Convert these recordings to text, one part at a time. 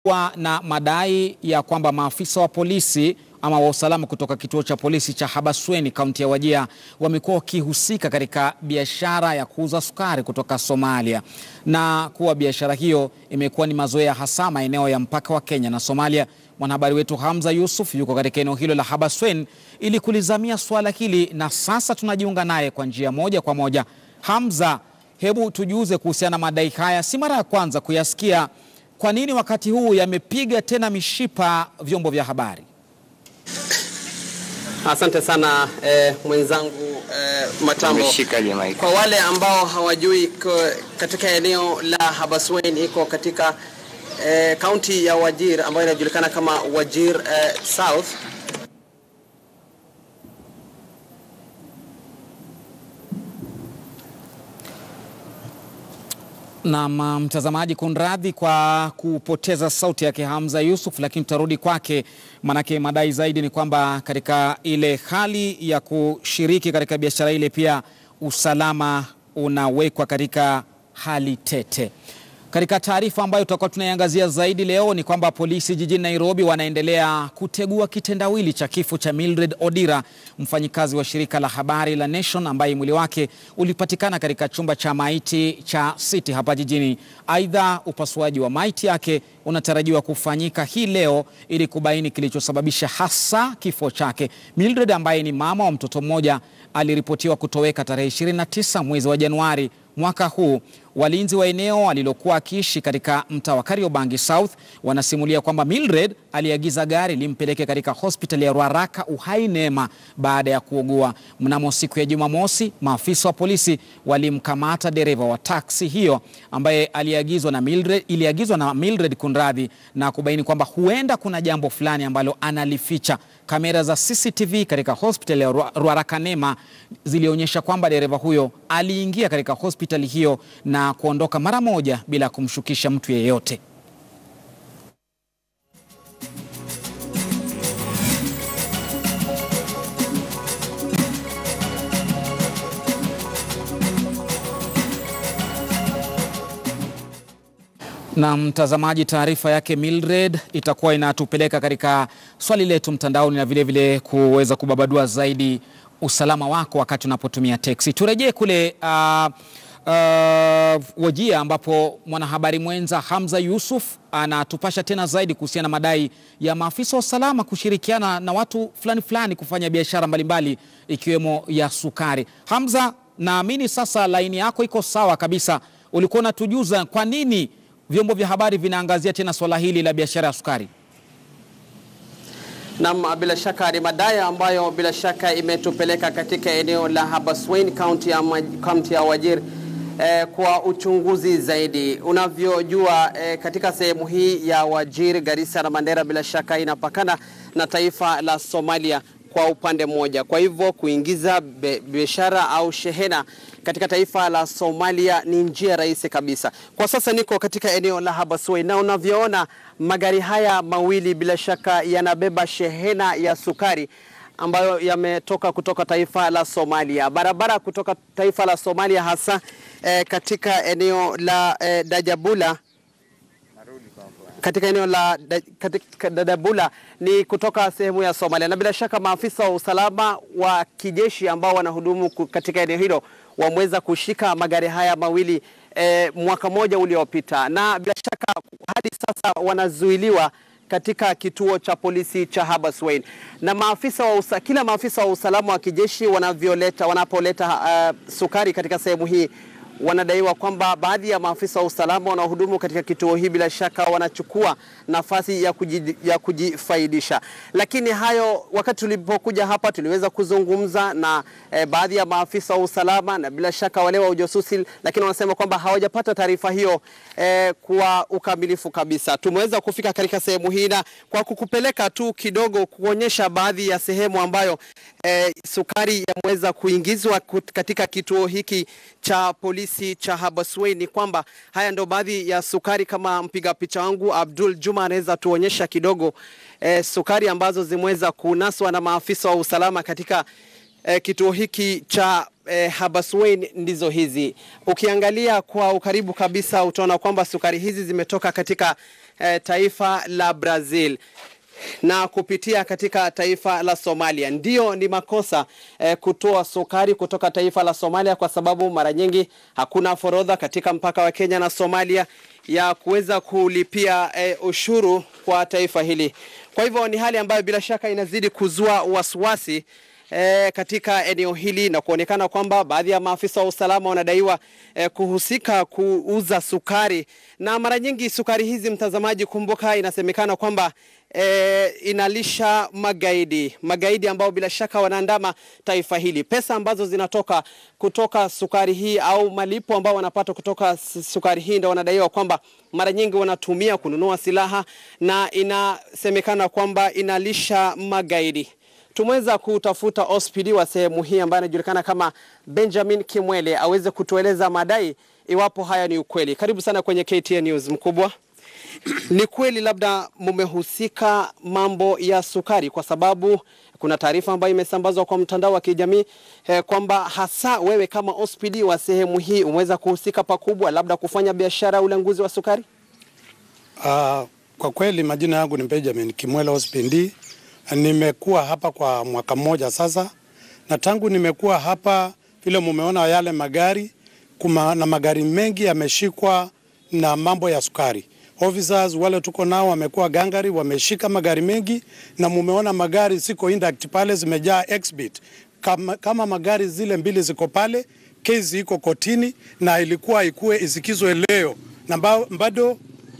Wa na madai ya kwamba maafisa wa polisi ama wa usalama kutoka kituo cha polisi cha Habaswein kaunti ya Wajir wamekuwa wakihusika katika biashara ya kuuza sukari kutoka Somalia na kuwa biashara hiyo imekuwa ni mazoea hasa maeneo ya mpaka wa Kenya na Somalia. Mwanahabari wetu Hamza Yusuf yuko katika eneo hilo la Habaswein ili kulizamia suala hili na sasa tunajiunga naye kwa njia moja kwa moja. Hamza, hebu tujuze kuhusiana na madai haya, si mara ya kwanza kuyasikia. Kwa nini wakati huu yamepiga tena mishipa vyombo vya habari? Asante sana eh, mwenzangu eh, Matambo. Umeshikaje mic? Kwa wale ambao hawajui ko- katika eneo la Habaswein iko katika eh, kaunti ya Wajir ambayo inajulikana kama Wajir eh, South. Na mtazamaji, kunradhi kwa kupoteza sauti yake Hamza Yusuf, lakini tutarudi kwake, manake madai zaidi ni kwamba katika ile hali ya kushiriki katika biashara ile pia usalama unawekwa katika hali tete. Katika taarifa ambayo tutakuwa tunaiangazia zaidi leo ni kwamba polisi jijini Nairobi wanaendelea kutegua kitendawili cha kifo cha Mildred Odira, mfanyikazi wa shirika la habari la Nation ambaye mwili wake ulipatikana katika chumba cha maiti cha City hapa jijini. Aidha, upasuaji wa maiti yake unatarajiwa kufanyika hii leo ili kubaini kilichosababisha hasa kifo chake. Mildred ambaye ni mama wa mtoto mmoja aliripotiwa kutoweka tarehe 29 mwezi wa Januari mwaka huu. Walinzi wa eneo alilokuwa akiishi katika mtaa wa Kariobangi South wanasimulia kwamba Mildred aliagiza gari limpeleke katika hospitali ya Ruaraka Uhai Neema baada ya kuugua. Mnamo siku ya Jumamosi, maafisa wa polisi walimkamata dereva wa taksi hiyo ambaye aliagizwa na Mildred, iliagizwa na Mildred kunradhi, na kubaini kwamba huenda kuna jambo fulani ambalo analificha. Kamera za CCTV katika hospitali ya Ru- Ruaraka Neema zilionyesha kwamba dereva huyo aliingia katika hospitali hiyo na kuondoka mara moja bila kumshukisha mtu yeyote. Na mtazamaji, taarifa yake Mildred itakuwa inatupeleka katika swali letu mtandaoni na vilevile kuweza kubabadua zaidi usalama wako wakati unapotumia teksi. Turejee kule uh, uh, Wajir ambapo mwanahabari mwenza Hamza Yusuf anatupasha tena zaidi kuhusiana na madai ya maafisa wa usalama kushirikiana na watu fulani fulani kufanya biashara mbalimbali ikiwemo ya sukari. Hamza, naamini sasa laini yako iko sawa kabisa. Ulikuwa unatujuza kwa nini vyombo vya habari vinaangazia tena swala hili la biashara ya sukari? Naam, bila shaka ni madai ambayo bila shaka imetupeleka katika eneo la Habaswein kaunti ya, Maj- kaunti ya Wajir eh, kwa uchunguzi zaidi. Unavyojua eh, katika sehemu hii ya Wajir, Garissa na Mandera bila shaka inapakana na taifa la Somalia kwa upande mmoja. Kwa hivyo kuingiza be- biashara au shehena katika taifa la Somalia ni njia rahisi kabisa. Kwa sasa niko katika eneo la Habaswein na unavyoona magari haya mawili bila shaka yanabeba shehena ya sukari ambayo yametoka kutoka taifa la Somalia. Barabara kutoka taifa la Somalia hasa eh, katika eneo la eh, Dajabula katika eneo la da- katika Dadabula ni kutoka sehemu ya Somalia, na bila shaka maafisa wa usalama wa kijeshi ambao wanahudumu ku- katika eneo hilo wameweza kushika magari haya mawili eh, mwaka mmoja uliopita, na bila shaka hadi sasa wanazuiliwa katika kituo cha polisi cha Habaswein na maafisa wa usa, kila maafisa wa usalama wa kijeshi wanavyoleta wanapoleta uh, sukari katika sehemu hii wanadaiwa kwamba baadhi ya maafisa wa usalama wanaohudumu katika kituo hii bila shaka wanachukua nafasi ya, kuji, ya kujifaidisha. Lakini hayo, wakati tulipokuja hapa tuliweza kuzungumza na eh, baadhi ya maafisa wa usalama na bila shaka wale wa ujasusi, lakini wanasema kwamba hawajapata taarifa hiyo eh, kwa ukamilifu kabisa. Tumeweza kufika katika sehemu hii na kwa kukupeleka tu kidogo kuonyesha baadhi ya sehemu ambayo eh, sukari yameweza kuingizwa kut- katika kituo hiki cha polisi cha Habaswein ni kwamba haya ndo baadhi ya sukari, kama mpiga picha wangu Abdul Juma anaweza tuonyesha kidogo eh, sukari ambazo zimeweza kunaswa na maafisa wa usalama katika eh, kituo hiki cha eh, Habaswein ndizo hizi. Ukiangalia kwa ukaribu kabisa utaona kwamba sukari hizi zimetoka katika eh, taifa la Brazil na kupitia katika taifa la Somalia. Ndiyo, ni makosa eh, kutoa sukari kutoka taifa la Somalia kwa sababu mara nyingi hakuna forodha katika mpaka wa Kenya na Somalia ya kuweza kulipia eh, ushuru kwa taifa hili. Kwa hivyo ni hali ambayo bila shaka inazidi kuzua wasiwasi E, katika eneo hili na kuonekana kwamba baadhi ya maafisa wa usalama wanadaiwa e, kuhusika kuuza sukari, na mara nyingi sukari hizi, mtazamaji, kumbuka, inasemekana kwamba e, inalisha magaidi, magaidi ambao bila shaka wanaandama taifa hili. Pesa ambazo zinatoka kutoka sukari hii au malipo ambao wanapata kutoka sukari hii ndio wanadaiwa kwamba mara nyingi wanatumia kununua silaha na inasemekana kwamba inalisha magaidi. Tumeweza kutafuta OSPD wa sehemu hii ambaye anajulikana kama Benjamin Kimwele aweze kutueleza madai iwapo haya ni ukweli. Karibu sana kwenye KTN News mkubwa. Ni kweli labda mumehusika mambo ya sukari, kwa sababu kuna taarifa ambayo imesambazwa kwa mtandao wa kijamii eh, kwamba hasa wewe kama OSPD wa sehemu hii umeweza kuhusika pakubwa, labda kufanya biashara ya ulanguzi wa sukari. Uh, kwa kweli majina yangu ni Benjamin Kimwele OSPD. Nimekuwa hapa kwa mwaka mmoja sasa, na tangu nimekuwa hapa, vile mumeona yale magari kuma, na magari mengi yameshikwa na mambo ya sukari. Officers wale tuko nao wamekuwa gangari, wameshika magari mengi, na mumeona magari siko intact pale, zimejaa exhibit kama, kama magari zile mbili ziko pale, kesi iko kotini na ilikuwa ikue isikizwe leo, na bado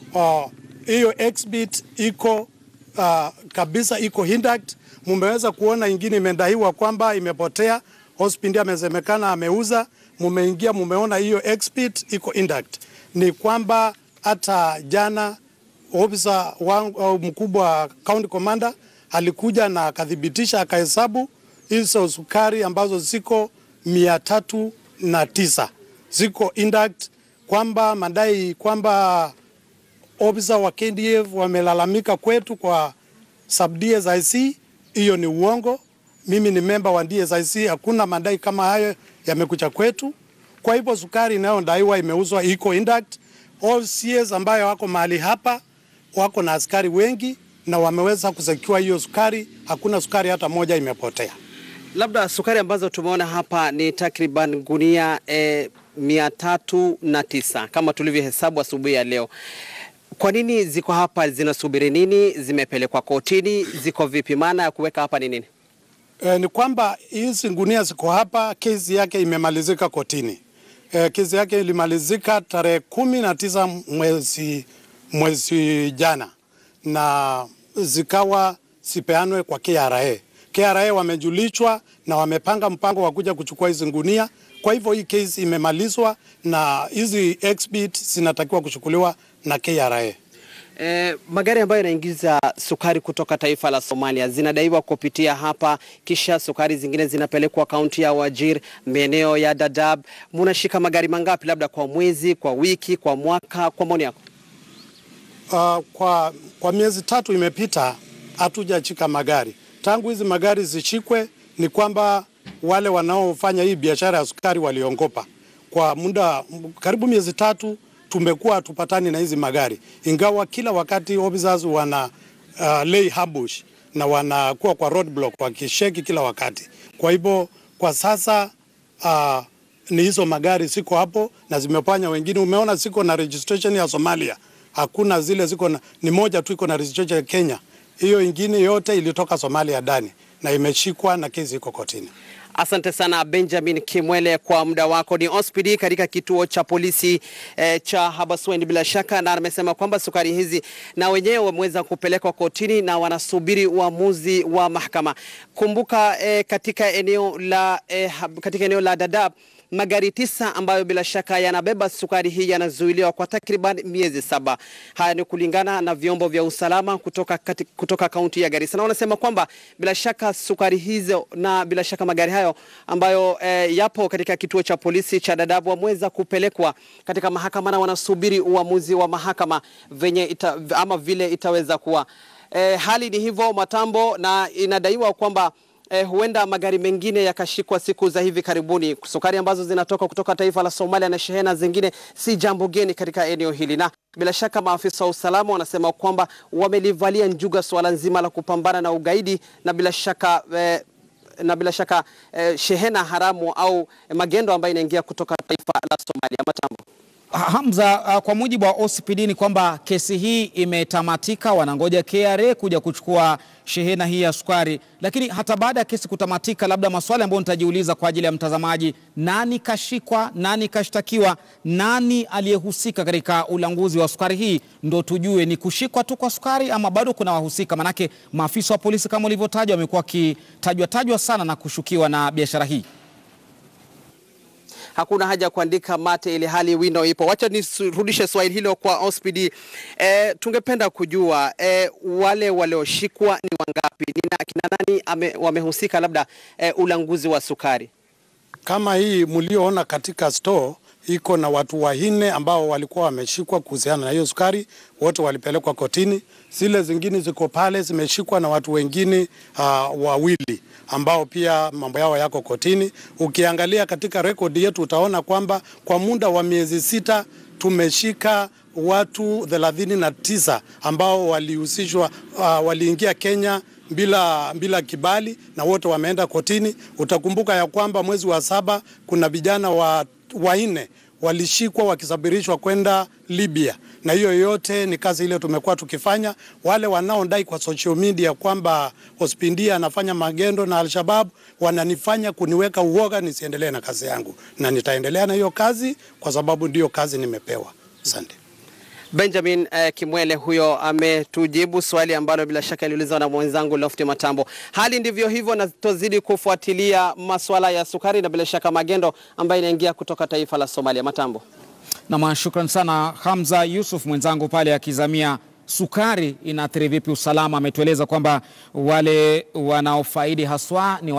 hiyo uh, exhibit iko uh, kabisa iko intact. Mumeweza kuona ingine imedaiwa kwamba imepotea, hospitali amesemekana ameuza. Mumeingia mumeona hiyo exhibit iko intact. Ni kwamba hata jana ofisa wangu mkubwa county commander alikuja na akathibitisha akahesabu hizo sukari ambazo ziko mia tatu na tisa ziko intact, kwamba madai kwamba ofisa wa KDF wamelalamika kwetu kwa sub DSIC. Hiyo ni uongo. Mimi ni memba wa DSIC, hakuna madai kama hayo yamekuja kwetu. Kwa hivyo sukari inayodaiwa imeuzwa iko intact. All CS ambayo wako mahali hapa wako na askari wengi na wameweza kusekiwa hiyo sukari, hakuna sukari hata moja imepotea. Labda sukari ambazo tumeona hapa ni takriban gunia eh, mia tatu na tisa kama tulivyohesabu asubuhi ya leo. Kwa nini ziko hapa? Zinasubiri nini? Zimepelekwa kotini? Ziko vipi? Maana ya kuweka hapa ni nini? E, ni kwamba hizi gunia ziko hapa, kesi yake imemalizika kotini. E, kesi yake ilimalizika tarehe kumi na tisa mwezi, mwezi jana na zikawa sipeanwe kwa KRA. KRA wamejulishwa na wamepanga mpango wa kuja kuchukua hizi gunia. Kwa hivyo hii kesi imemalizwa na hizi exhibit zinatakiwa kuchukuliwa na KRA. E, magari ambayo yanaingiza sukari kutoka taifa la Somalia zinadaiwa kupitia hapa, kisha sukari zingine zinapelekwa kaunti ya Wajir, maeneo ya Dadaab. Munashika magari mangapi, labda kwa mwezi, kwa wiki, kwa mwaka, kwa maoni yako? Uh, kwa, kwa miezi tatu imepita hatujachika magari. Tangu hizi magari zishikwe, ni kwamba wale wanaofanya hii biashara ya sukari waliongopa kwa muda karibu miezi tatu tumekuwa hatupatani na hizi magari, ingawa kila wakati officers wana uh, lay ambush na wanakuwa kwa roadblock wakisheki kila wakati. Kwa hivyo kwa sasa uh, ni hizo magari siko hapo na zimefanya wengine, umeona siko na registration ya Somalia, hakuna zile ziko na, ni moja tu iko na registration ya Kenya. Hiyo ingine yote ilitoka Somalia ndani na imeshikwa na kesi iko kotini. Asante sana Benjamin Kimwele kwa muda wako. Ni OSPD katika kituo cha polisi eh, cha Habaswein bila shaka, na amesema kwamba sukari hizi na wenyewe wameweza kupelekwa kotini na wanasubiri uamuzi wa mahakama. Kumbuka eh, katika eneo la eh, katika eneo la Dadaab magari tisa ambayo bila shaka yanabeba sukari hii yanazuiliwa kwa takriban miezi saba. Haya ni kulingana na vyombo vya usalama kutoka, kati, kutoka kaunti ya Garissa, na wanasema kwamba bila shaka sukari hizo na bila shaka magari hayo ambayo eh, yapo katika kituo cha polisi cha Dadaab wameweza kupelekwa katika mahakama na wanasubiri uamuzi wa mahakama venye ita, ama vile itaweza kuwa. Eh, hali ni hivyo Matambo, na inadaiwa kwamba eh, huenda magari mengine yakashikwa siku za hivi karibuni. Sukari ambazo zinatoka kutoka taifa la Somalia na shehena zingine si jambo geni katika eneo hili, na bila shaka maafisa wa usalama wanasema kwamba wamelivalia njuga suala nzima la kupambana na ugaidi na bila shaka eh, na bila shaka eh, shehena haramu au eh, magendo ambayo inaingia kutoka taifa la Somalia. Matambo. Hamza, uh, kwa mujibu wa OCPD ni kwamba kesi hii imetamatika, wanangoja KRA kuja kuchukua shehena hii ya sukari. Lakini hata baada ya kesi kutamatika, labda maswali ambayo nitajiuliza kwa ajili ya mtazamaji, nani kashikwa, nani kashtakiwa, nani aliyehusika katika ulanguzi wa sukari hii, ndo tujue ni kushikwa tu kwa sukari ama bado kuna wahusika. Manake maafisa wa polisi kama ulivyotajwa wamekuwa wakitajwa tajwa sana na kushukiwa na biashara hii. Hakuna haja ya kuandika mate ili hali wino ipo. Wacha nirudishe swali hilo kwa OCPD. E, tungependa kujua e, wale walioshikwa ni wangapi? Ni kina nani ame, wamehusika labda e, ulanguzi wa sukari? Kama hii mlioona katika store iko na watu wanne ambao walikuwa wameshikwa kuhusiana na hiyo sukari, wote walipelekwa kotini. Zile zingine ziko pale zimeshikwa na watu wengine uh, wawili ambao pia mambo yao yako kotini. Ukiangalia katika rekodi yetu utaona kwamba kwa muda wa miezi sita tumeshika watu thelathini na tisa ambao walihusishwa uh, waliingia Kenya bila, bila kibali na wote wameenda kotini. Utakumbuka ya kwamba mwezi wa saba kuna vijana wa wanne walishikwa wakisafirishwa kwenda Libya, na hiyo yote ni kazi ile tumekuwa tukifanya. Wale wanaodai kwa social media kwamba Ospindia anafanya magendo na Alshabab wananifanya kuniweka uoga nisiendelee na kazi yangu, na nitaendelea na hiyo kazi kwa sababu ndiyo kazi nimepewa. Asante. Benjamin eh, Kimwele huyo ametujibu swali ambalo bila shaka iliulizwa na mwenzangu Lofty Matambo. Hali ndivyo hivyo, na tutazidi kufuatilia masuala ya sukari na bila shaka magendo ambayo inaingia kutoka taifa la Somalia. Matambo. Nam, shukran sana Hamza Yusuf mwenzangu pale akizamia sukari inaathiri vipi usalama. Ametueleza kwamba wale wanaofaidi haswa ni